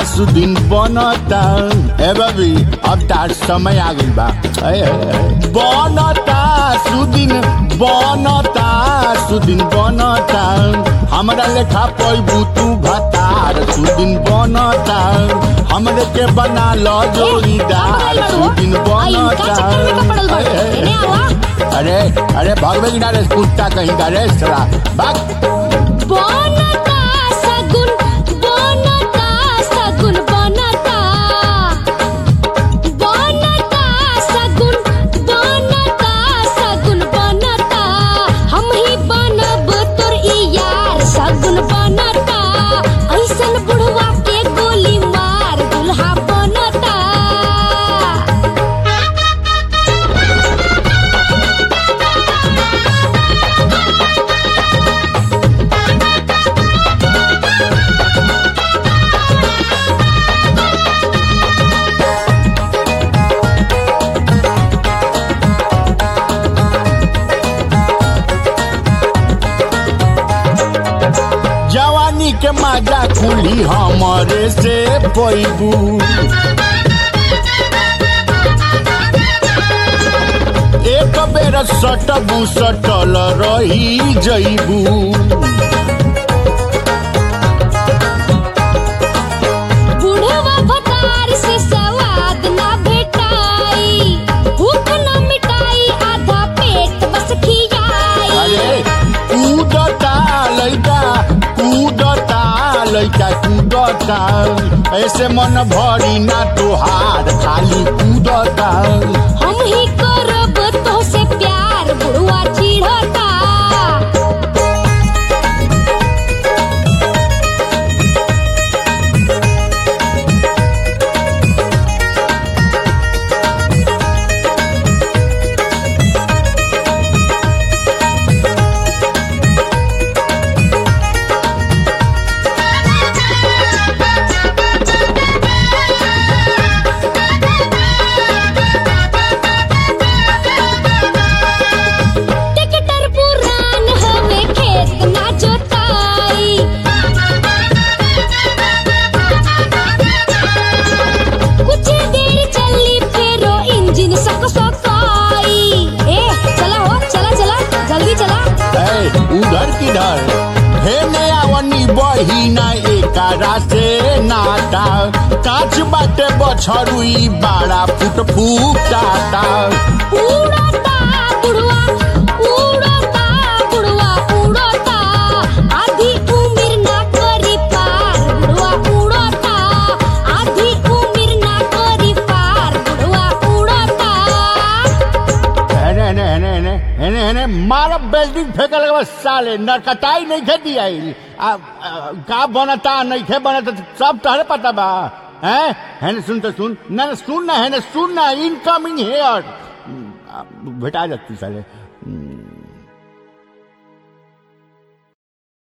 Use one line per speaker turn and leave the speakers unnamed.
सुदिन बनता ए बबी अब तार समय आ गइल बा ए, ए, ए। बनता सुदिन बनता सुदिन बनता हमरा लेखा पैबू तू भतार सुदिन बनता हमरे के बना लो जोड़ीदार सुदिन बनता ए, ए, ए। अरे अरे भगवे किनारे कुत्ता कहीं का रे सरा भाग
बनता सगुन बनता सगुन बनता बनता सगुन बनता सगुन बनता हम ही बनब तोर ई यार सगुन बनता ऐसन बुढ़वा के गोली मार दुल्हा बनता
जवानी के माजा खुली हमरे से पैबू एक बेर सटबू सटल रही जैबू
बुढ़वा भतार से सवाद ना भेटाई भूख न मिटाई आधा पेट बस खियाई
अरे कूदता लैका कूदता लैका कूदता ऐसे मन भरी ना तोहार खाली कूदता
हम ही करब तो से प्यार बुढ़वा चिढ़ता टिकटर पुरान हवे खेत ना जोताई कुछ देर चली फेरो इंजन सक सकाई ए चला हो चला चला जल्दी चला
ए, उधर किधर हे नयावनी बहिना एकारा से नाता काच बाटे बछरुई बाड़ा फुट फूटाता
उड़ता बुढ़वा उड़ता बुढ़वा उड़ता आधी उम्र ना करी पार बुढ़वा उड़ता आधी उम्र ना करी पार बुढ़वा उड़ता
हेने हेने हेने हेने हेने हेने मारब बेल्डिंग फेंके लगे बस साले नरकटाई नहीं खे दिया आ, आ, का बनता नहीं खे बनता सब तहरे पता बा हैं हेने सुन तो सुन ना ना, सुन ना हेने सुन ना इनकमिंग हेयर भेटा जाती साले